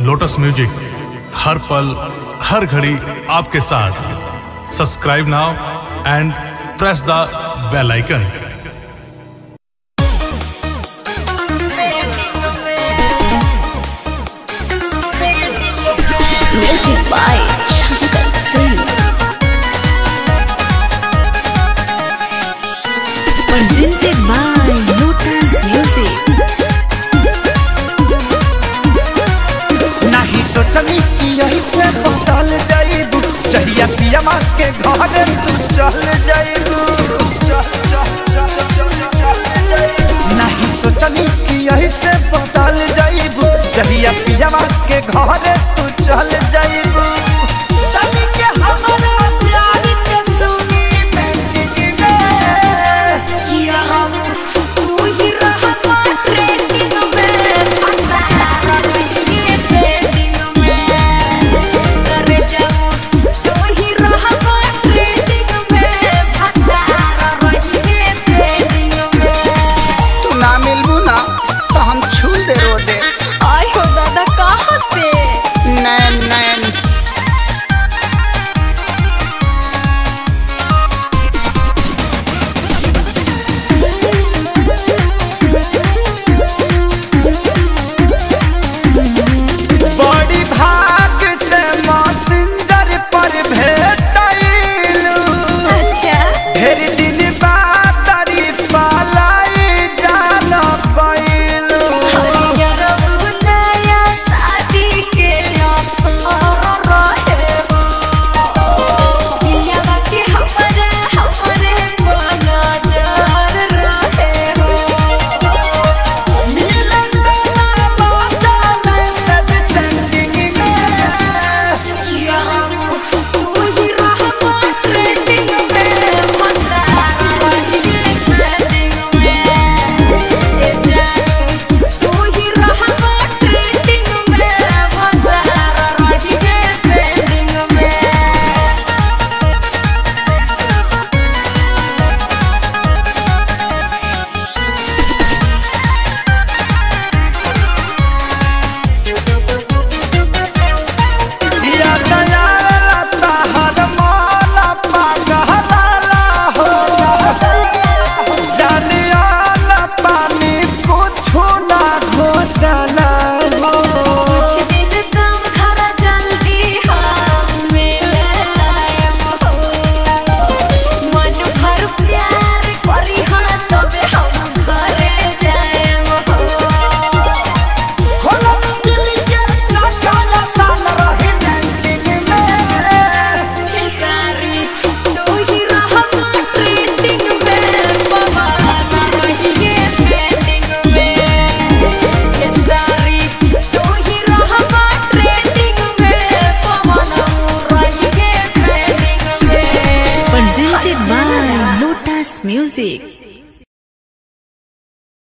Lotus music हर पल हर घड़ी आपके साथ subscribe now and press the bell icon Music by Shankar Singh. Presented by Lotus Music. नहीं सोचनी कि यही से बदल जाइबू चढ़िया पिया माँ के घरे तू चल जाइबू चल चल चल चल चल जाइबू नहीं सोचनी कि यही से बदल जाइबू चढ़िया पिया माँ के घरे तू चल जाइबू चली के हमारा प्यार के सुनी बेटी तू ही रहमा ट्रेंडिंग में फंसारा रहिए ट्रेंडिंग में करे जाऊं तू ही रहमा ट्रेंडिंग में फंसारा रहिए ट्रेंडिंग में तू ना मिलबू ना तो हम छूल दे रो दे आय हो दादा कहाँ से नैन नैन बड़ी भाग से मैसेंजर पर भेटैलू अच्छा ढेर दिन बाद तारी पालाई जान गइलू नया शादी के असर रहे हो दुनिया के हमारे हमारे नजर रहे हो मिलन ना बाजा में सब सेंडिंग में तू ही रहमा ट्रेंडिंग में मंदारा रहिए ट्रेंडिंग में ए जानू तू ही रहमा ट्रेंडिंग में मंदारा रहिए ट्रेंडिंग में दिया दया लता हर मन पागला हो जानिया न पानी कुछ ना घोटाला हो कुछ दिन तुम घर जल्दी हम मिले आएम हो मन भर प्यार करी हाँ तबे हम घरे जाएम हो खोला दिल के चटल सन रही लैंडिंग में सारी तू ही रहमा ट्रेंडिंग में पवाना रहिए ट्रेंडिंग में ये सारी तू ही रहमा ट्रेंडिंग में पवाना रहिए ट्रेंडिंग में presented by Lotus Music.